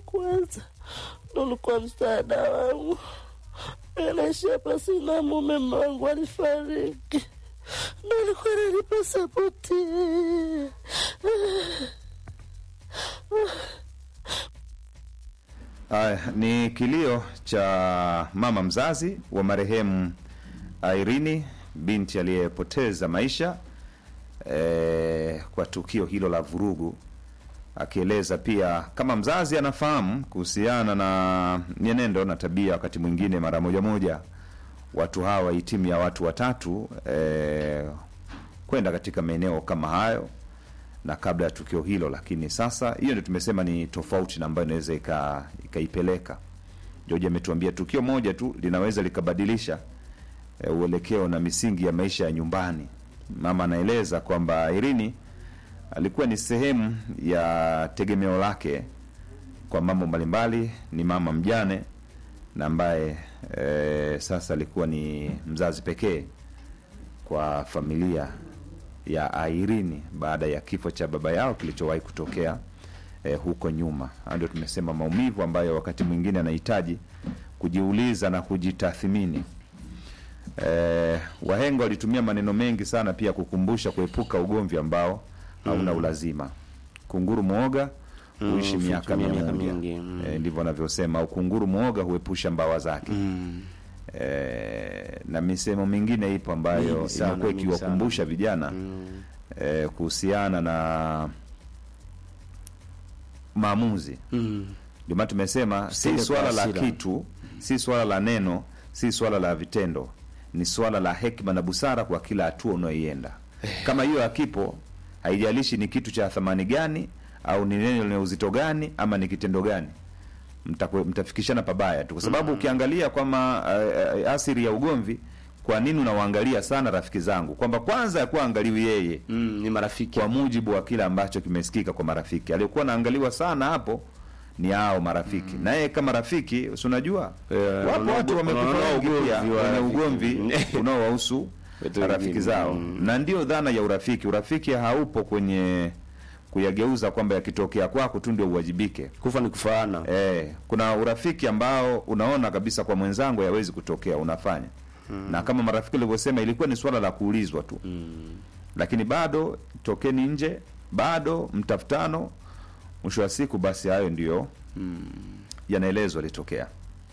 kwanza ndo ulikuwa msaada wangu. Naishi hapa, sina mume, mume wangu alifariki, ndo alikuwa nanipa sapoti. Haya, ni kilio cha mama mzazi wa marehemu Irene binti aliyepoteza maisha eh, kwa tukio hilo la vurugu, akieleza pia kama mzazi anafahamu kuhusiana na mienendo na tabia, wakati mwingine mara moja moja watu hawa hii timu ya watu watatu eh, kwenda katika maeneo kama hayo na kabla ya tukio hilo, lakini sasa hiyo ndio tumesema ni tofauti na ambayo inaweza ika- ikaipeleka. George ametuambia tukio moja tu linaweza likabadilisha e, uelekeo na misingi ya maisha ya nyumbani. Mama anaeleza kwamba Irini alikuwa ni sehemu ya tegemeo lake kwa mambo mbalimbali, ni mama mjane na ambaye e, sasa alikuwa ni mzazi pekee kwa familia ya Irene baada ya kifo cha baba yao kilichowahi kutokea eh, huko nyuma. Hayo Ndio tumesema maumivu ambayo wakati mwingine anahitaji kujiuliza na kujitathmini. Eh, wahenga walitumia maneno mengi sana pia kukumbusha kuepuka ugomvi ambao hauna ulazima. Kunguru mwoga huishi Mm, miaka mia miaka moja. mingi, mm. Eh, ndivyo wanavyosema, au kunguru mwoga huepusha mbawa zake. Mm. Eh, na misemo mingine ipo ambayo Mingi sana, imekuwa mingi ikiwakumbusha vijana Mm. eh, kuhusiana na maamuzi. Mm. Ndio maana tumesema Usitende si kwa swala la hasira. kitu, si swala la neno, si swala la vitendo, ni swala la hekima na busara kwa kila hatua unayoienda. Kama hiyo hakipo, haijalishi ni kitu cha thamani gani au ni neno lenye uzito gani ama ni kitendo gani, mtakwe- mtafikishana pabaya tu, kwa sababu ukiangalia kwamba uh, uh, asiri ya ugomvi, kwa nini unawaangalia sana rafiki zangu, kwamba kwanza yakuwa angaliwi yeye Mm, ni marafiki kwa mujibu wa kile ambacho kimesikika kwa marafiki. Aliyekuwa naangaliwa sana hapo ni hao marafiki, na yeye kama rafiki, si unajua Eh, wapo wana- watu wamekufa wana- wengi pia ugomvi wa wenye rafiki. ugomvi unaowahusu Watu rafiki wengine. zao, Mm. na ndio dhana ya urafiki. Urafiki haupo kwenye kuyageuza kwamba yakitokea kwako tu ndio uwajibike. kufa ni kufaana Eh, kuna urafiki ambao unaona kabisa kwa mwenzangu hayawezi kutokea, unafanya na kama marafiki walivyosema, ilikuwa ni swala la kuulizwa tu lakini bado tokeni nje, bado mtafutano. Mwisho wa siku, basi hayo ndiyo yanaelezwa yalitokea.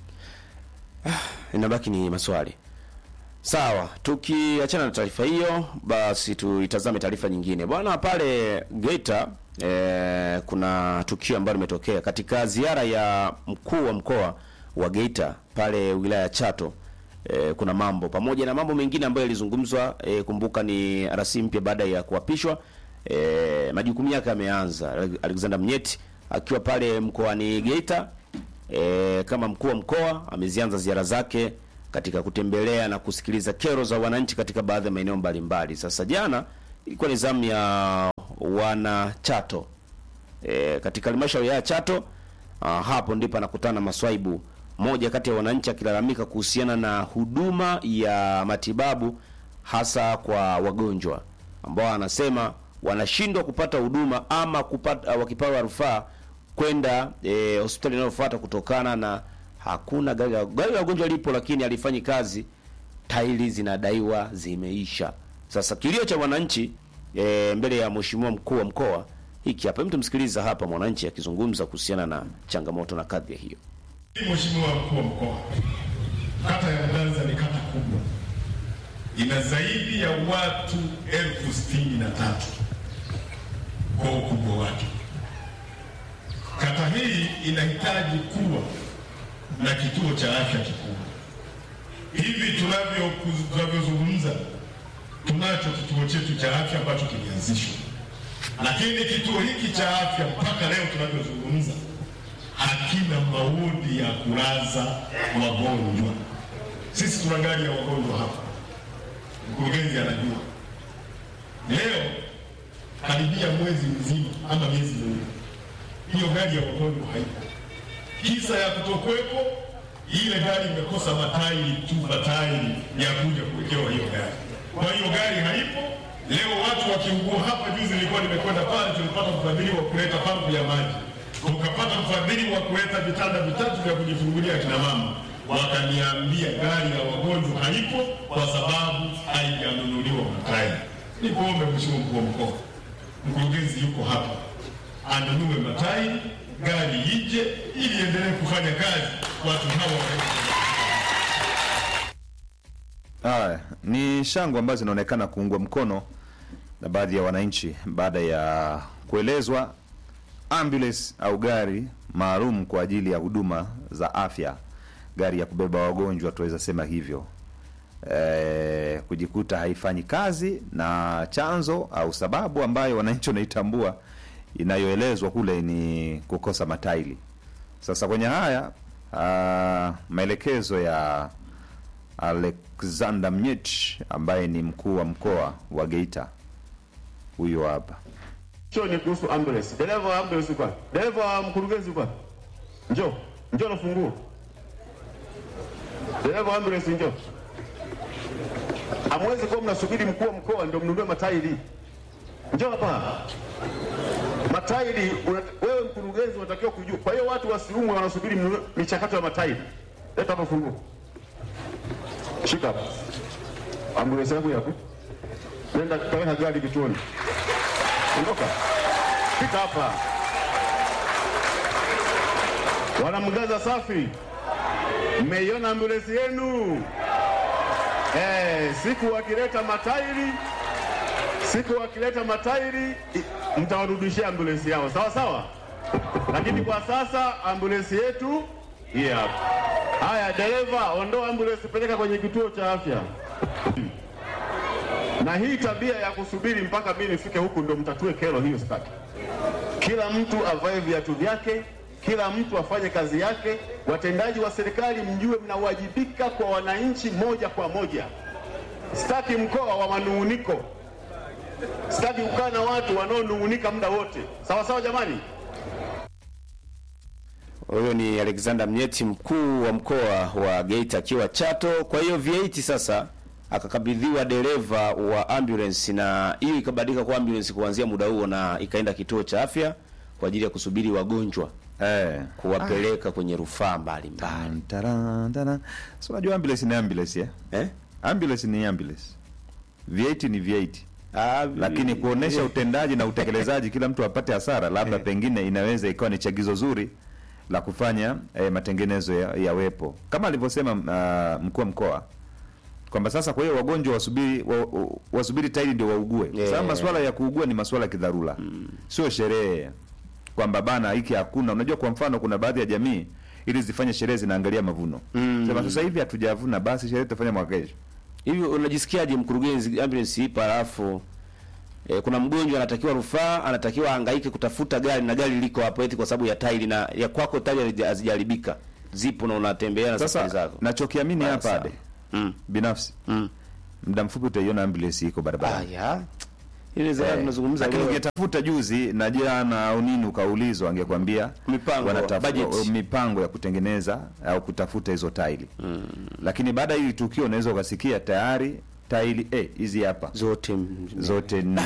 inabaki ni maswali sawa tukiachana na taarifa hiyo basi tuitazame taarifa nyingine bwana pale geita eh, kuna tukio ambalo limetokea katika ziara ya mkuu wa mkoa wa geita pale wilaya ya chato eh, kuna mambo pamoja na mambo mengine ambayo yalizungumzwa eh, kumbuka ni rasi mpya baada ya kuapishwa eh, majukumu yake yameanza alexander mnyeti akiwa pale mkoani geita e, kama mkuu wa mkoa amezianza ziara zake katika kutembelea na kusikiliza kero za wananchi katika baadhi ya maeneo mbalimbali. Sasa jana ilikuwa ni zamu ya wana Chato e, katika halmashauri ya Chato. Ah, hapo ndipo anakutana na maswaibu moja kati ya wananchi akilalamika kuhusiana na huduma ya matibabu hasa kwa wagonjwa ambao anasema wanashindwa kupata huduma ama kupata wakipewa rufaa kwenda e, hospitali inayofuata kutokana na hakuna gari la gari la wagonjwa lipo, lakini alifanyi kazi, tairi zinadaiwa zimeisha. Sasa kilio cha wananchi e, mbele ya mheshimiwa mkuu wa mkoa hiki hapa, mtu msikiliza hapa mwananchi akizungumza kuhusiana na changamoto na kadhia hiyo. Mheshimiwa mkuu wa mkoa, kata ya Mganza ni kata kubwa, ina zaidi ya watu elfu sitini na tatu kwa ukubwa wake. Kata hii inahitaji kuwa na kituo cha afya kikubwa. Hivi tunavyo tunavyozungumza, tunacho kituo chetu cha afya ambacho kilianzishwa, lakini kituo hiki cha afya mpaka leo tunavyozungumza hakina maudi ya kulaza wagonjwa. Sisi tuna gari ya wagonjwa hapa, mkurugenzi anajua. Leo karibia mwezi mzima ama miezi miwili, hiyo gari ya wagonjwa haipo. Kisa ya kutokuwepo, ile gari imekosa matairi tu, matairi ya kuja kuwekewa hiyo gari. Kwa hiyo gari haipo. Leo watu wakiugua hapa, juzi nilikuwa nimekwenda pale, tulipata kufadhiliwa kuleta pampu ya maji tukapata mfadhili wa kuleta vitanda vitatu vya kujifungulia akina mama, wakaniambia gari ya wagonjwa haipo kwa sababu haijanunuliwa matairi. Nikuombe Mheshimiwa mkuu wa mkoa, mkurugenzi yuko hapa, anunue matairi, gari ije ili endelee kufanya kazi watu hawa Haya ni shangwe ambazo zinaonekana kuungwa mkono na baadhi ya wananchi baada ya kuelezwa ambulance au gari maalum kwa ajili ya huduma za afya, gari ya kubeba wagonjwa, tuweza sema hivyo e, kujikuta haifanyi kazi na chanzo au sababu ambayo wananchi wanaitambua inayoelezwa kule ni kukosa matairi. Sasa kwenye haya ah, maelekezo ya Alexander Mnyech ambaye ni mkuu wa mkoa wa Geita, huyo hapa. Hicho ni kuhusu ambulance. Dereva wa ambulance kwa. Dereva wa mkurugenzi kwa. Njoo. Njoo na funguo. Dereva wa ambulance njoo. Hamwezi kuwa mnasubiri mkuu wa mkoa ndio mnunue matairi. Njoo hapa. Matairi una- wewe mkurugenzi unatakiwa kujua. Kwa hiyo watu wasiumwe wanasubiri mnunue michakato ya matairi. Leta hapa funguo. Shika hapa. Ambulance yangu yapo. Nenda peleka gari kituoni. Ondoka. Fika hapa. Wanamgaza safi. Mmeiona ambulensi yenu? Eh, siku wakileta matairi, siku wakileta matairi i- mtawarudishia ambulensi yao, sawa sawa. Lakini kwa sasa ambulensi yetu hii hapa. Haya, dereva, ondoa ambulensi, peleka kwenye kituo cha afya. Na hii tabia ya kusubiri mpaka mimi nifike huku ndo mtatue kero hiyo, sitaki. Kila mtu avae viatu vyake, kila mtu afanye kazi yake. Watendaji wa serikali mjue mnawajibika kwa wananchi moja kwa moja. Sitaki mkoa wa manung'uniko, sitaki kukaa na watu wanaonung'unika muda wote. Sawa sawa, jamani. Huyo ni Alexander Mnyeti, mkuu wa mkoa wa Geita akiwa Chato. Kwa hiyo V8 sasa akakabidhiwa dereva wa ambulance, na hiyo ikabadilika kwa ambulance kuanzia muda huo, na ikaenda kituo cha afya kwa ajili ya kusubiri wagonjwa Eh. kuwapeleka kwenye rufaa mbalimbali. Taran, taran. So unajua ambulance ni ambulance eh? Eh? Ambulance ni ambulance. V8 ni V8. Ah, Lakini kuonesha utendaji na utekelezaji kila mtu apate hasara, labda pengine inaweza ikawa ni chagizo zuri la kufanya eh, matengenezo ya- yawepo kama alivyosema uh, mkuu wa mkoa kwamba sasa, kwa hiyo wagonjwa wasubiri wa, wa, wasubiri tairi ndio waugue. Yeah. Sasa masuala ya kuugua ni masuala ya kidharura, sio sherehe kwamba bana hiki hakuna. Unajua, kwa mfano kuna baadhi ya jamii ili zifanye sherehe zinaangalia mavuno sema sasa hivi hatujavuna, basi sherehe tutafanya mwaka kesho. Hivi unajisikiaje mkurugenzi, ambulance ipo alafu e, kuna mgonjwa anatakiwa rufaa, anatakiwa ahangaike kutafuta gari na gari liko hapo eti kwa sababu ya tairi na ya kwako tairi hazija- hazijaharibika zipo na unatembea na safari Sasa zako. nachokiamini Baya hapa sana. ade Mm. binafsi Mm. muda mfupi utaiona ambulance iko Ah, barabarani. ya. Ile zaa Eh, tunazungumza lakini leo. ungetafuta juzi na jana au nini ukaulizwa, angekwambia Mipango, wanatafuta budget. mipango ya kutengeneza au kutafuta hizo taili lakini baada ya hili tukio unaweza ukasikia tayari taili eh, hizi hapa zote m- zote nne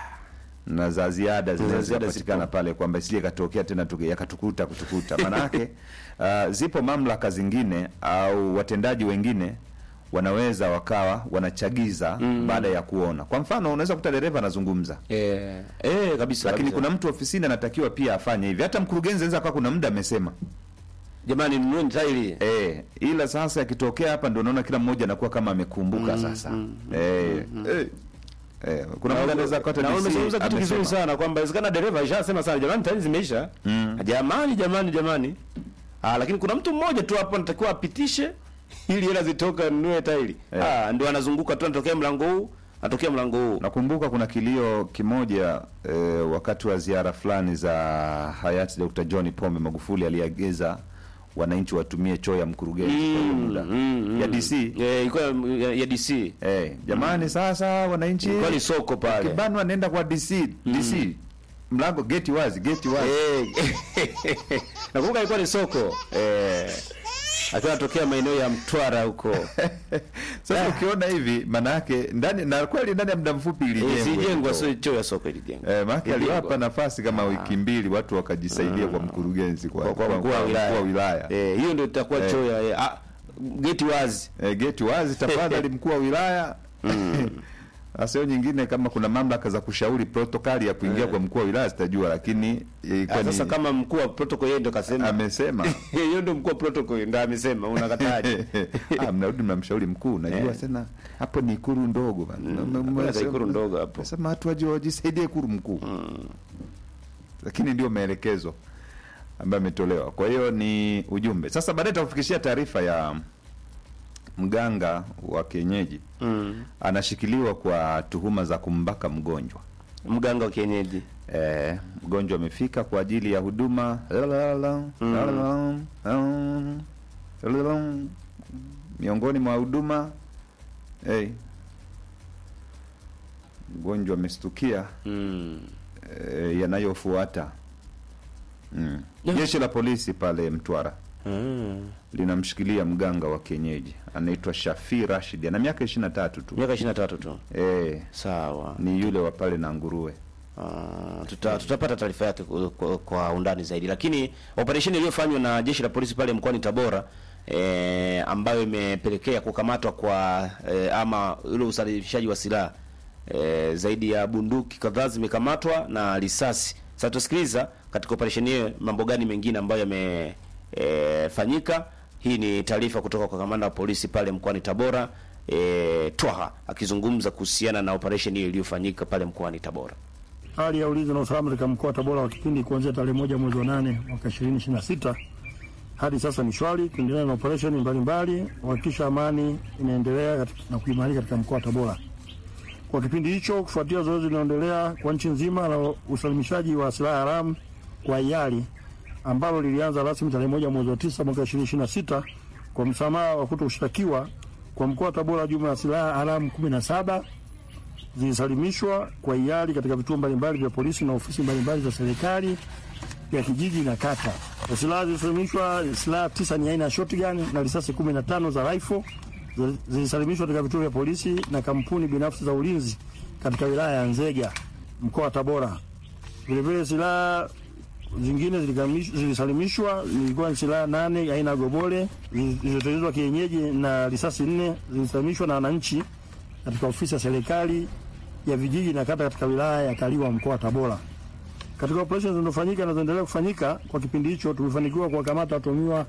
na za ziada zinaweza ziada kupatikana zipo. pale kwamba isije katokea tena tuki- yakatukuta kutukuta. Maanake uh, zipo mamlaka zingine au watendaji wengine wanaweza wakawa wanachagiza baada ya kuona. Kwa mfano, unaweza kuta dereva anazungumza eh, eh kabisa. lakini kabisa. kuna mtu ofisini anatakiwa pia afanye hivi. Hata mkurugenzi anaweza akawa kuna muda amesema jamani nunueni tairi. eh, ila sasa yakitokea hapa ndio naona kila mmoja anakuwa kama amekumbuka sasa eh, eh, eh, kuna muda anaweza akata na DC umezungumza kitu kizuri amesema. sana kwamba inawezekana dereva alishasema sana jamani tairi zimeisha. Jamani jamani jamani. Ah, lakini kuna mtu mmoja tu hapo anatakiwa apitishe ili hela zitoka nunue tairi. Eh. Ah, ndio anazunguka tu anatokea mlango huu, anatokea mlango huu. Nakumbuka kuna kilio kimoja eh, wakati wa ziara fulani za hayati Dr. John Pombe Magufuli aliagiza wananchi watumie choo ya mkurugenzi kwa hiyo muda ya DC. Eh, ilikuwa ya, ya DC. Eh, jamani sasa wananchi Ilikuwa ni soko pale. kibanwa nenda kwa DC DC mlango geti wazi geti wazi Eh. Nakumbuka ilikuwa ni soko. Eh. Akiwa anatokea maeneo ya Mtwara huko. Sasa ukiona hivi maana yake ndani na kweli ndani ya muda mfupi Eh, ilijengwa. Zijengwa hiyo. sio choo ya soko ilijengwa. Eh, maana Ilijengwa. aliwapa nafasi kama wiki mbili watu wakajisaidia kwa mkurugenzi kwa, kwa, kwa mkuu wa wilaya. wilaya. Eh, hiyo ndio itakuwa Eh. choo ya eh, ah, geti wazi. Eh, geti wazi tafadhali mkuu wa wilaya. Sasa hiyo nyingine kama kuna mamlaka za kushauri protokali ya kuingia kwa mkuu wa wilaya zitajua, lakini ilikuwa Ah, ni- Sasa kama mkuu wa protocol yeye ndio kasema. amesema Yeye ndio mkuu wa protocol ndio amesema unakataje? ah, mnarudi mnamshauri mkuu, najua Eh. tena hapo ni ikuru ndogo bana. M- m- hakuna m- ikulu ndogo hapo. Sema watu waje wajisaidie ikuru mkuu, lakini ndio maelekezo ambayo ametolewa. Kwa hiyo ni ujumbe. Sasa baadaye tutakufikishia taarifa ya mganga wa kienyeji Mm. anashikiliwa kwa tuhuma za kumbaka mgonjwa. Mganga wa kienyeji. Eh, mgonjwa amefika kwa ajili ya huduma miongoni mwa huduma hey, mgonjwa amestukia Mm. eh, yanayofuata mm. Jeshi la polisi pale Mtwara Mm. linamshikilia mganga wa kienyeji anaitwa Shafi Rashid, ana miaka ishirini na tatu tu Miaka 23 tu. eh, Sawa. ni yule wa pale na nguruwe Ah, tuta, tutapata taarifa yake kwa, kwa, kwa undani zaidi, lakini operesheni iliyofanywa na jeshi la polisi pale mkoani Tabora e, ambayo imepelekea kukamatwa kwa e, ama ule usafirishaji wa silaha e, zaidi ya bunduki kadhaa zimekamatwa na risasi. Sasa tusikiliza katika operesheni hiyo mambo gani mengine ambayo yamefanyika. Hii ni taarifa kutoka kwa kamanda wa polisi pale mkoani Tabora e, Twaha akizungumza kuhusiana na operesheni hiyo iliyofanyika pale mkoani Tabora. Hali ya ulinzi na usalama katika mkoa wa Tabora wa kipindi kuanzia tarehe moja mwezi wa nane mwaka 2026 hadi sasa ni shwari, kuendelea na operesheni mbalimbali kuhakikisha amani inaendelea katika- na kuimarika katika mkoa wa Tabora. Kwa kipindi hicho, kufuatia zoezi linaloendelea kwa nchi nzima la usalimishaji wa silaha haramu kwa hiari ambalo lilianza rasmi tarehe moja mwezi wa tisa mwaka 2026 kwa msamaha wa kutoshtakiwa kwa mkoa wa Tabora, jumla ya silaha haramu 17 zilisalimishwa kwa hiari katika vituo mbalimbali vya polisi na ofisi mbalimbali za serikali ya kijiji na kata. Kwa silaha zilisalimishwa, silaha tisa ni aina ya shotgun na risasi 15 za rifle zi- zilisalimishwa katika vituo vya polisi na kampuni binafsi za ulinzi katika wilaya ya Nzega, mkoa wa Tabora. Vilevile silaha zingine zilikamish- zilisalimishwa zilikuwa ni silaha nane aina ya gobole zilizotengenezwa kienyeji na risasi nne zilisalimishwa na wananchi katika ofisi ya serikali ya vijiji na kata katika wilaya ya Kaliwa mkoa wa Tabora. Katika operesheni zinazofanyika na zinaendelea kufanyika kwa kipindi hicho, tumefanikiwa kuwakamata watuhumiwa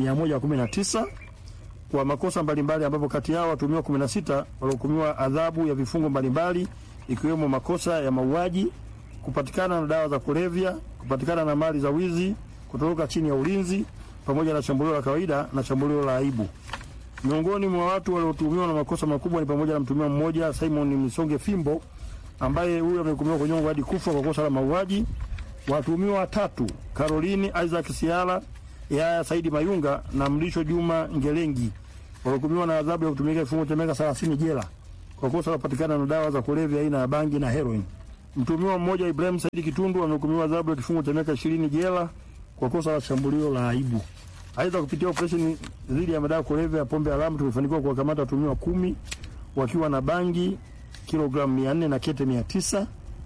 119 kwa makosa mbalimbali, ambapo kati yao watuhumiwa 16 walihukumiwa adhabu ya vifungo mbalimbali ikiwemo makosa ya mauaji, kupatikana na dawa za kulevya, kupatikana na mali za wizi, kutoroka chini ya ulinzi, pamoja na shambulio la kawaida na shambulio la aibu. Miongoni mwa watu waliotuhumiwa na makosa makubwa ni pamoja na mtuhumiwa mmoja Simon Misonge Fimbo ambaye huyu amehukumiwa kunyongwa hadi kufa kwa kosa la mauaji. Watuhumiwa watatu Caroline Isaac Siala, Yaya Saidi Mayunga na Mlisho Juma Ngelengi walihukumiwa na adhabu ya kutumika kifungo cha miaka 30 jela kwa kosa la kupatikana na dawa za kulevya aina ya bangi na heroin. Mtuhumiwa mmoja Ibrahim Saidi Kitundu amehukumiwa adhabu ya kifungo cha miaka 20 jela kwa kosa la shambulio la aibu. Aidha, kupitia operesheni dhidi ya madawa ya kulevya ya pombe haramu tumefanikiwa kuwakamata watuhumiwa kumi wakiwa na bangi kilogramu 400 na kete 900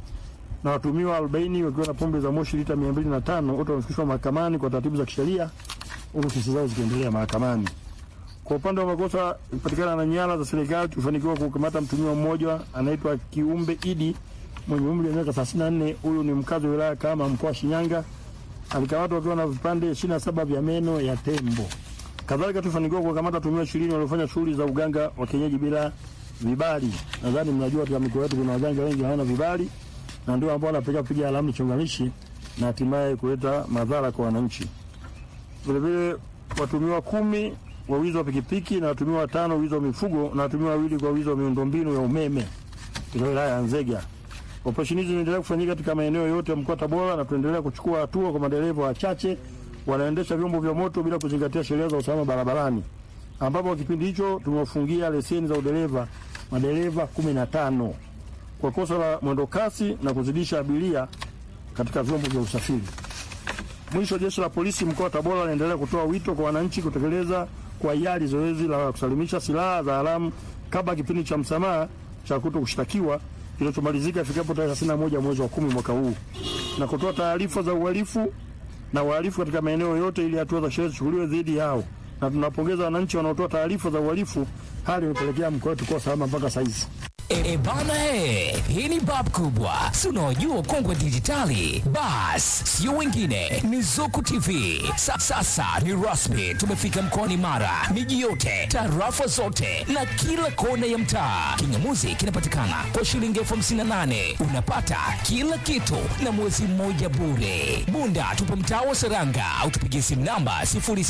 na watuhumiwa 40 wakiwa na pombe za moshi lita 205 wote wamefikishwa mahakamani kwa taratibu za kisheria huku kesi zao zikiendelea mahakamani. Kwa upande wa makosa kupatikana na nyara za serikali tulifanikiwa kukamata mtuhumiwa mmoja anaitwa Kiumbe Idi mwenye umri wa miaka 34. Huyu ni mkazi wa wilaya kama mkoa wa Shinyanga. Alikamatwa akiwa na vipande 27 vya meno ya tembo. Kadhalika tulifanikiwa kuwakamata watuhumiwa 20 waliofanya shughuli za uganga wa kienyeji bila vibali. Nadhani mnajua katika mikoa yetu kuna waganga wengi hawana vibali na ndio ambao wanapeleka kupiga alama chonganishi na hatimaye kuleta madhara kwa wananchi. Vilevile watumiwa kumi wa wizi wa pikipiki na watumiwa watano wizi wa mifugo na watumiwa wawili kwa wizi wa miundombinu ya umeme katika wilaya ya Nzega. Operesheni hizi zinaendelea kufanyika katika maeneo yote ya mkoa wa Tabora na tunaendelea kuchukua hatua kwa madereva wachache wanaendesha vyombo vya moto bila kuzingatia sheria za usalama barabarani, ambapo kwa kipindi hicho tumewafungia leseni za udereva madereva 15 kwa kosa la mwendo kasi na kuzidisha abiria katika vyombo vya usafiri. Mwisho, jeshi la polisi mkoa wa Tabora linaendelea kutoa wito kwa wananchi kutekeleza kwa hiari zoezi la kusalimisha silaha za haramu kabla kipindi cha msamaha cha kuto kushtakiwa kinachomalizika ifikapo tarehe 31 mwezi wa kumi mwaka huu na kutoa taarifa za uhalifu na uhalifu katika maeneo yote ili hatua za sheria zichukuliwe dhidi yao, na tunawapongeza wananchi wanaotoa taarifa za uhalifu. Hali imepelekea mkoa wetu kuwa salama mpaka saizi. E bana he, hii ni bab kubwa, si unaojua ukongwe dijitali. Bas, sio wengine, ni Zuku TV. Sa, sasa ni rasmi, tumefika mkoani Mara, miji yote, tarafa zote na kila kona ya mtaa. Kingamuzi kinapatikana kwa shilingi elfu hamsini na nane unapata kila kitu na mwezi mmoja bure. Bunda tupo mtaa wa Seranga au tupigie simu namba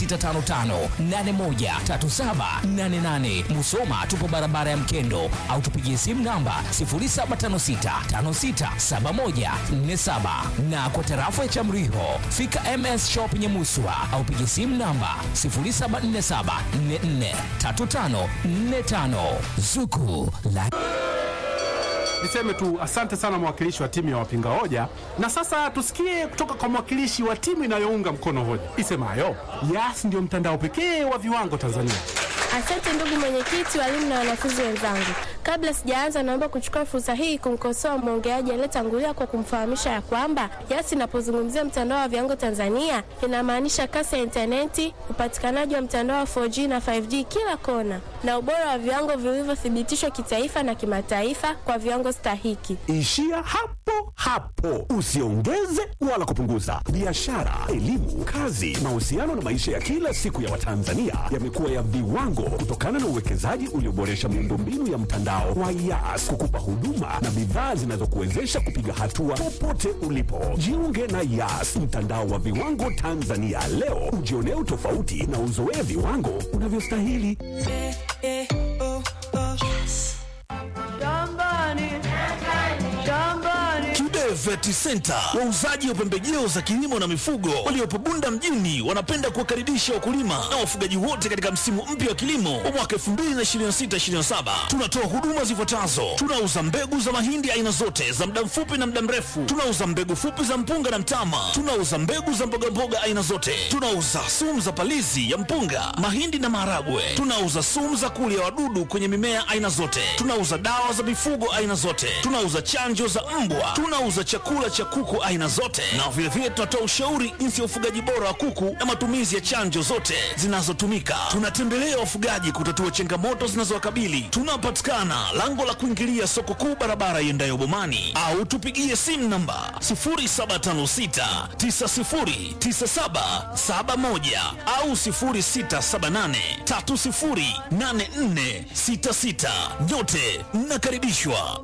0655813788. Musoma tupo barabara ya Mkendo au tupigie simu namba 0756567147 na kwa tarafa ya Chamriho fika MS Shop Nyamuswa au pigie simu namba 0747443545 Zuku la Niseme tu asante sana mwakilishi wa timu ya wapinga hoja, na sasa tusikie kutoka kwa mwakilishi wa timu inayounga mkono hoja isemayo Yas ndio mtandao pekee wa viwango Tanzania. Asante ndugu mwenyekiti, walimu na wanafunzi wenzangu. Kabla sijaanza, naomba kuchukua fursa hii kumkosoa mwongeaji aliyetangulia kwa kumfahamisha ya kwamba Yas inapozungumzia mtandao wa viwango Tanzania inamaanisha kasi ya intaneti, upatikanaji wa mtandao wa 4G na 5G kila kona, na ubora wa viwango vilivyothibitishwa kitaifa na kimataifa kwa viwango stahiki. Ishia hapo hapo, usiongeze wala kupunguza. Biashara, elimu, kazi, mahusiano na maisha ya kila siku ya Watanzania yamekuwa ya viwango kutokana na uwekezaji ulioboresha miundombinu ya mtandao wa Yas kukupa huduma na bidhaa zinazokuwezesha kupiga hatua popote ulipo. Jiunge na Yas, mtandao wa viwango Tanzania leo, ujionee utofauti na uzoee viwango unavyostahili. Kibe Vet Center, wauzaji wa pembejeo za kilimo na mifugo waliopo Bunda mjini, wanapenda kuwakaribisha wakulima na wafugaji wote katika msimu mpya wa kilimo wa mwaka 2026/2027. Tunatoa huduma zifuatazo: tunauza mbegu za mahindi aina zote za muda mfupi na muda mrefu, tunauza mbegu fupi za mpunga na mtama, tunauza mbegu za mbogamboga aina zote, tunauza sumu za palizi ya mpunga, mahindi na maharagwe, tunauza sumu za kulia wadudu kwenye mimea aina zote, tunauza dawa za mifugo aina zote, tunauza chanjo za mbwa, tunauza chakula cha kuku aina zote, na vilevile tunatoa ushauri jinsi ya ufugaji bora wa kuku na matumizi ya chanjo zote zinazotumika. Tunatembelea wafugaji kutatua changamoto zinazowakabili. Tunapatikana lango la kuingilia soko kuu, barabara iendayo Bomani, au tupigie simu namba 0756909771 au 0678308466. Nyote mnakaribishwa.